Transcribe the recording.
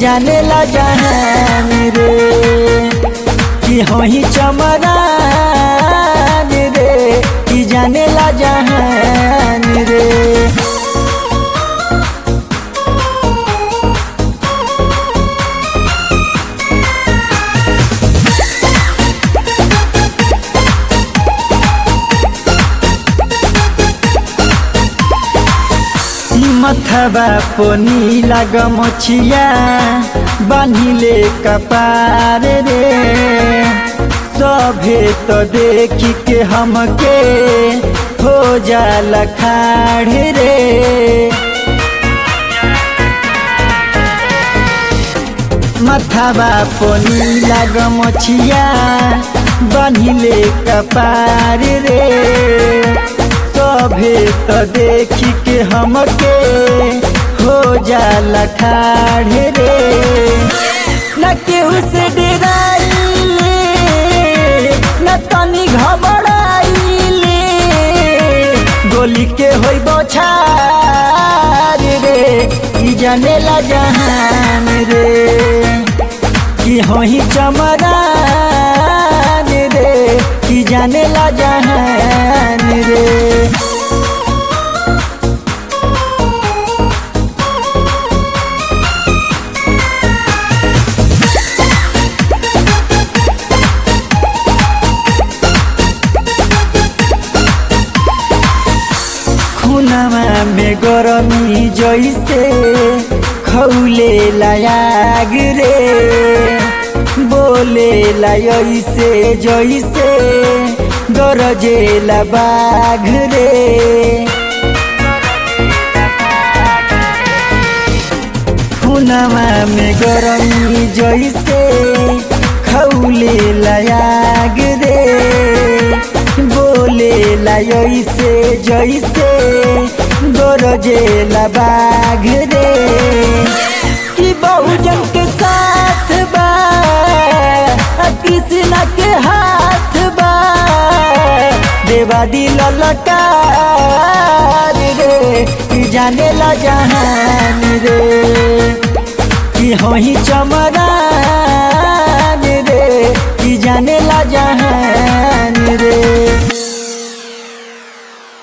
जाने ला जहान रे कि होही चमरान रे कि जाने ला जहान रे मथबा पोनी लाग मछिया बान्हिले कपार रे सभे तो देखी के हमके हो जाला खाड़ रे मथबा पोनी लाग मछिया बान्हिले कपार रे सभे तो देखी के हमके हो जाला खाड़ रे न केहू से डराइले न तनी घबराइले गोली के होई बछार रे ई जानेला जहान रे कि होही चमरान रे कि जानेला जहान रे खुनमा में गरमी जैसे खौले लायाग रे बोले ऐसे जैसे गरजेला बाघ रे खुनमा में गरमी जैसे खौले लायाग रे बोले ऐसे जैसे गरजेला बाघ रे कि बहुजन के साथ बा कृष्ण के हाथ बा देवा दिल लकार रे कि जाने ला जहान रे कि होही चमरा